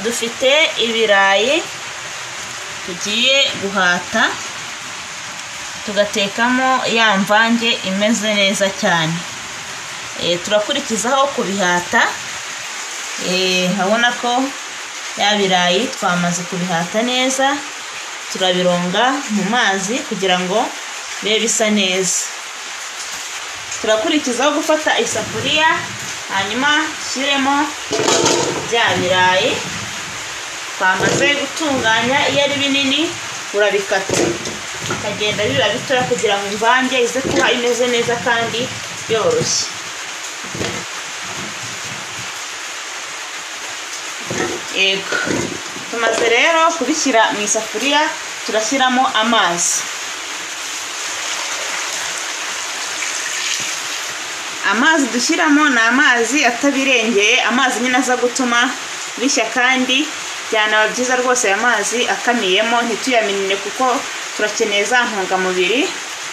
dufite ibirayi tugiye guhata tugatekamo ya mvange imeze neza cyane turakurikizaho kubihata urabona ko ya birayi twamaze kubihata neza turabironga mu mazi kugira ngo bibe bisa neza turakurikizaho gufata isafuriya hanyuma dushyiremo bya birayi twamaze gutunganya iyo ari binini urabikata bikagenda biba bitoya kugira ngo imvange ize kuba imeze neza kandi yoroshye yego tumaze rero kubishyira mu isafuriya turashyiramo amazi amazi dushyiramo ni amazi atabirengeye amazi nyine aza gutuma bishya kandi byanaba byiza rwose aya mazi akamiyemo ntituyaminine kuko turakeneye za ntungamubiri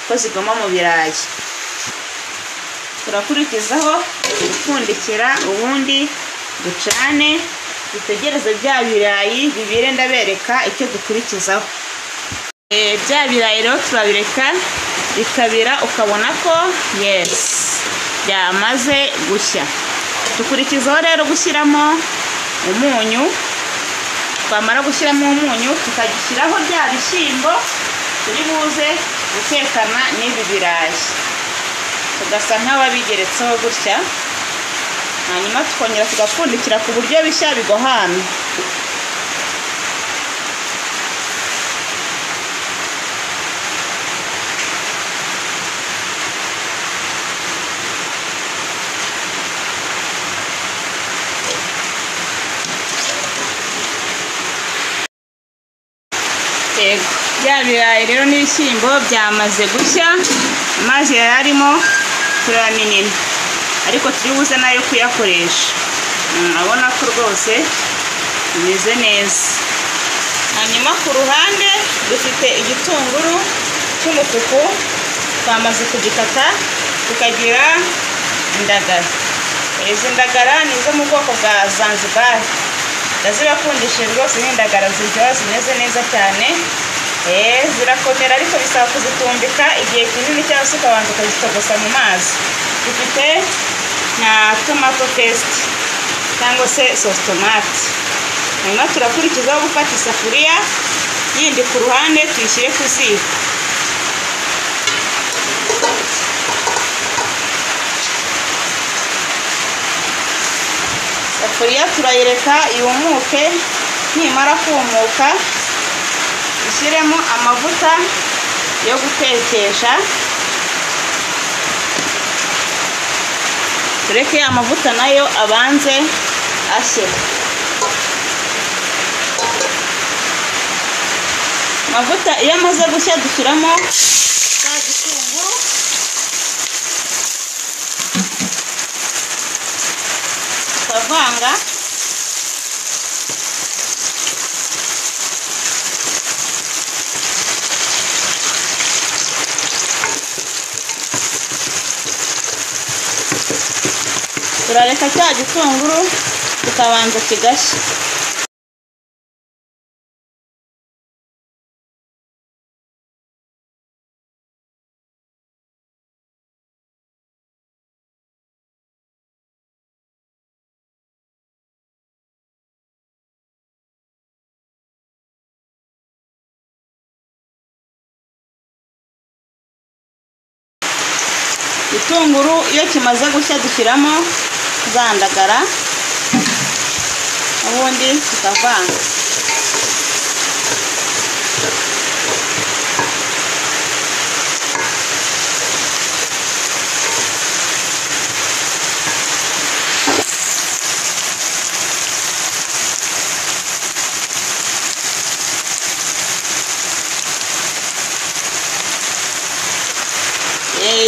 ko zigomba mu birayi turakurikizaho gupfundikira ubundi ducane dutegereze bya birayi bibire ndabereka icyo dukurikizaho bya birayi rero turabireka bikabira ukabona ko yesi byamaze gushya dukurikizaho rero gushyiramo umunyu twamara gushyiramo umunyu tukagishyiraho bya bishyimbo turi buze gutekana n'ibi birayi tugasa nk'ababigeretseho gutya hanyuma tukongera tugapfundikira ku buryo bishya bigohana yego bya birayi rero n'ibishyimbo byamaze gushya amazi yari arimo turayaminina ariko turi buze nayo kuyakoresha urabona ko rwose bimeze neza hanyuma ku ruhande dufite igitunguru cy'umutuku twamaze kugikata tukagira indagara izi ndagara ni izo mu bwoko bwa zanzibari ndazibakundishije rwose n'indagara ziryoha zimeze neza cyane zirakomera ariko bisaba kuzitumika igihe kinini cyangwa se ukabanza ukazitogosa mu mazi dufite na tomato pesite cyangwa se sositomate hanyuma turakurikizaho gufata isafuriya yindi ku ruhande tuyishyire ku ziko isafuriya turayireka yumuke nimara kumuka ushyiremo amavuta yo gutekesha tureke amavuta nayo abanze ashye amavuta iyo amaze gushya dushyiramo za gitunguru tukavanga turareka cya gitunguru tukabanza kigashya igitunguru iyo kimaze gushya dushyiramo za ndagara ubundi tukavanga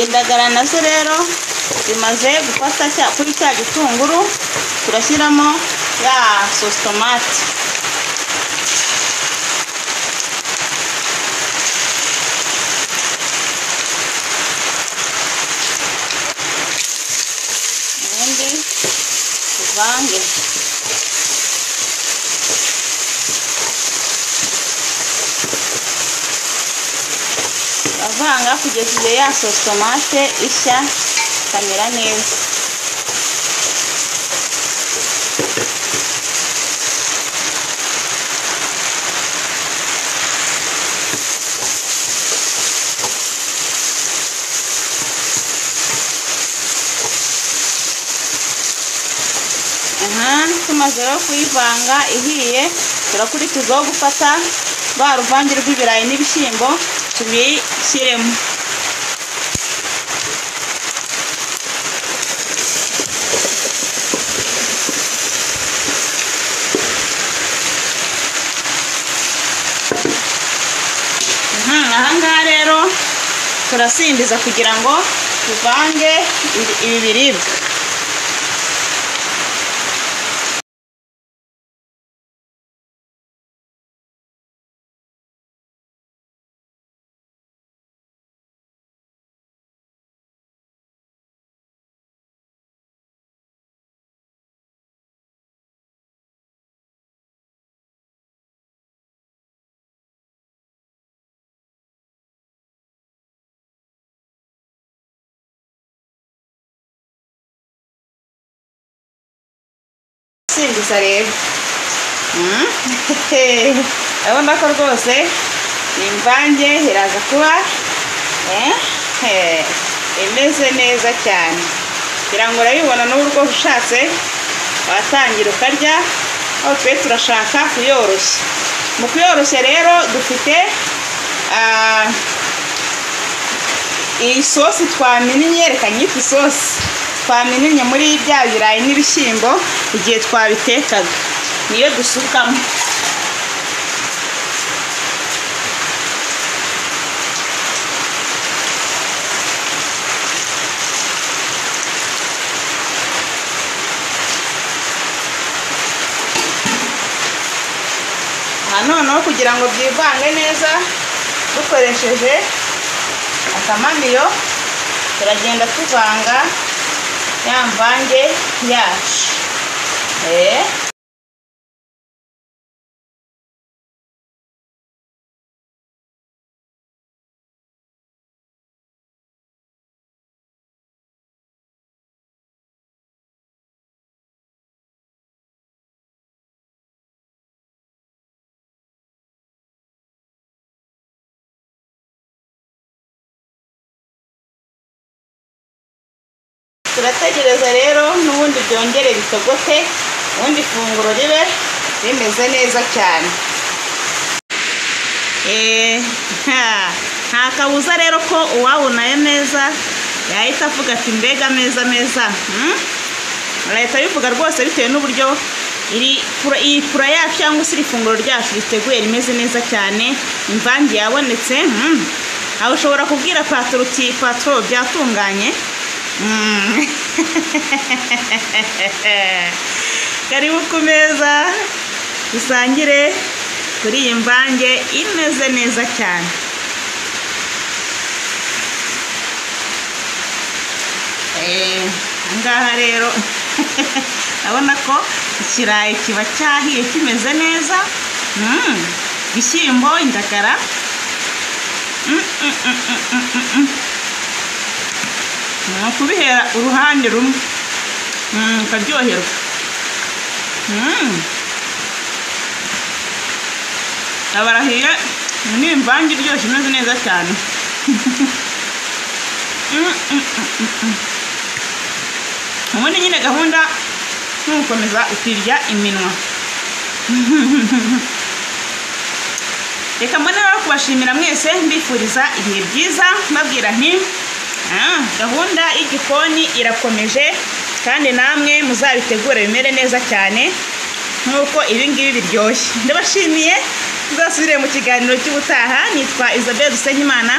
indagara nazo rero zimaze gufata kuri cya gitunguru turashyiramo ya sositomate ubundi tuvange avanga kugeza igihe ya sositomate ishya ikamera neza aha tumaze rero kuyivanga ihiye turakurikizaho gufata rwa ruvange rw'ibirayi n'ibishyimbo tubishyiremo Mhm, aha ngaha rero turasimbiza kugira ngo tuvange ibi biribwa simbiza rero Mm. urabona ko rwose ni imvange iraza kuba eh, eh, imeze neza cyane kugira ngo urabibona n'ubu rwose ushatse watangira ukarya aho twe turashaka kuyoroshya mu kuyoroshya rero dufite ah, iyi sosi twamininye reka nyita isosi twamininye muri bya birayi n'ibishyimbo igihe twabitekaga niyo dusukamo aha noneho kugira ngo byivange neza dukoresheje akamamiyo turagenda tuvanga ya mvange yacu Eh. turategereza rero n'ubundi byongere bitogote ubundi ifunguro ribe rimeze neza cyane Eh, ha, nta kabuza rero ko uwabona ayo meza yahita avuga ati mbega ameza meza hmm? leta bivuga rwose bitewe n'uburyo iri pura- iyi pura yacu cyangwa se iri funguro ryacu riteguye rimeze neza cyane imvange yabonetse hmm. aho ushobora kubwira patoro uti patoro byatunganye Mm. karibu ku meza dusangire kuri iyi mvange imeze neza cyane Eh, aha ngaha rero urabona ko ikirayi kiba cyahiye kimeze neza Mm. ibishyimbo indagara Mm, mm, mm, mm, mm, mm, mm. ni ukubihera uruhande rumwe Mm, ukaryoherwa Mm. abarahiye ni imvange iryoshye imeze neza cyane Mm, mm, mm, mm, mm. ubundi nyine gahunda ni ugukomeza ukirya iminwa reka mbone rero kubashimira mwese mbifuriza ibihe byiza mbabwira nti "Ah, gahunda y'igikoni irakomeje kandi namwe muzabitegure bimere neza cyane nk'uko ibi ngibi biryoshye ndabashimiye tuzasubire mu kiganiro cy'ubutaha nitwa isabelle dusenyimana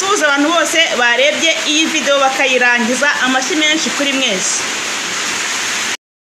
tubuza abantu bose barebye iyi videwo bakayirangiza amashyi menshi kuri mwese